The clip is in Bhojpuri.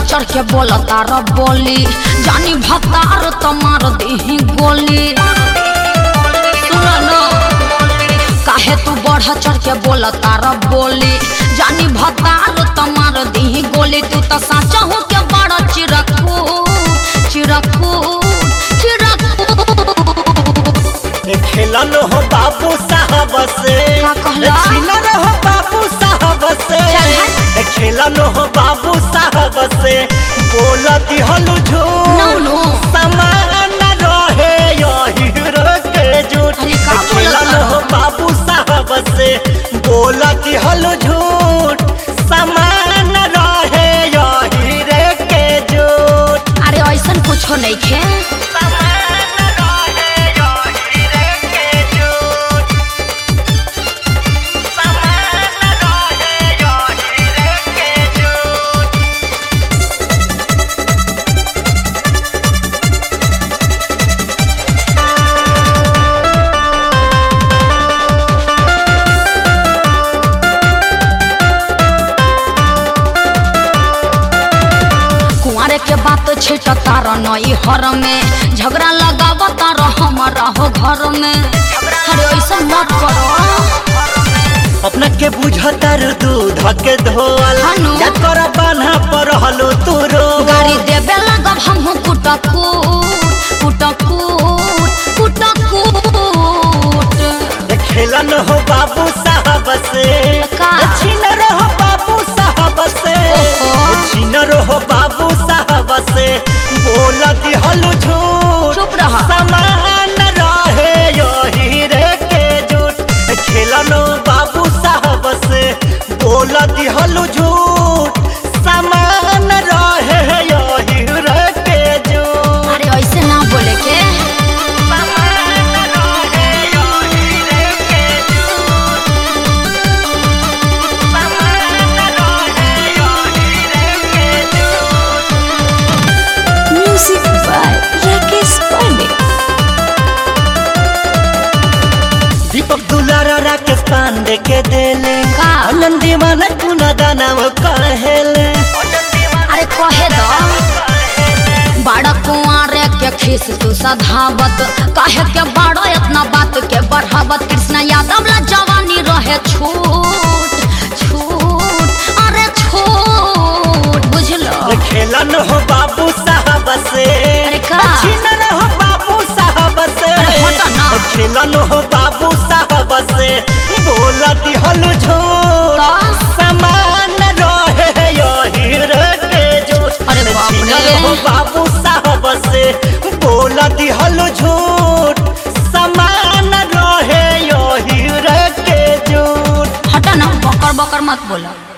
चढ़ के बोलता र बोली जानी भतार तमार देही गोली सुन न काहे तू बढ़ चढ़ के बोलता र बोली जानी भतार तमार देही गोली तू त साचा हो के बड़ा चिरकू चिरकू चिरकू खेलन हो बाबू साहब से का कहला? छिलन हो बाबू साहब से चल हट। खेलन हो बाबू साहब से बोल दिहलु No, झूठ no. समान रहे यही के झूठ अरे का बोलत खेलन हलो? हो बाबू साहब से बोल दिहलु झूठ समान रहे यही के झूठ अरे ऐसन कुछो नहीं खे समान रहे यही के झूठ समान रहे यही के झूठ कुंवारे के बात छिटता र नई हर में झगड़ा लगावता र हमारा हो घर में अरे ऐसा मत करो अपना के बुझतर दूध के धोल हनु। या कर बान्हा पर हलो तू रो गाड़ी देबे लगब हम कुटकूट कुटकूट कुटकूट खेलन हो बाबू साहब से का? छिनर हो बाबू साहब से ओहो। छिनर हो बाबू साहब से बोल दिहलु झूठ चुप रह। समान रहे यही रे के झूठ खेलन हो बाबू साहब से बोल दिहलु झूठ समान रहे यही रे के झूठ अरे ऐसे ना बोले के समान रहे यही रे के झूठ म्यूजिक बाय राकेश पांडे दीपक दुलारा राकेश पांडे के देले का? आनंद दीवाना गुना दाना वो कहेले अरे कहे दो बड़ा कुंवारे के खीस तू सधावत काहे के बड़ा इतना बात के बढ़ावत कृष्ण यादव ला जवानी रहे छूट छूट अरे छूट बुझलो खेलन हो बाबू साहब से अरे का? छिनन हो बाबू साहब से अरे हटो ना। खेलन हो बाबू साहब से बोल दिहलु झूठ का? समान रहे यही रे के झूठ अरे बाप रे। छिनन हो बाबू साहब से बोल दिहलु झूठ समान रहे यही रे के झूठ हटा ना बकर बकर मत बोला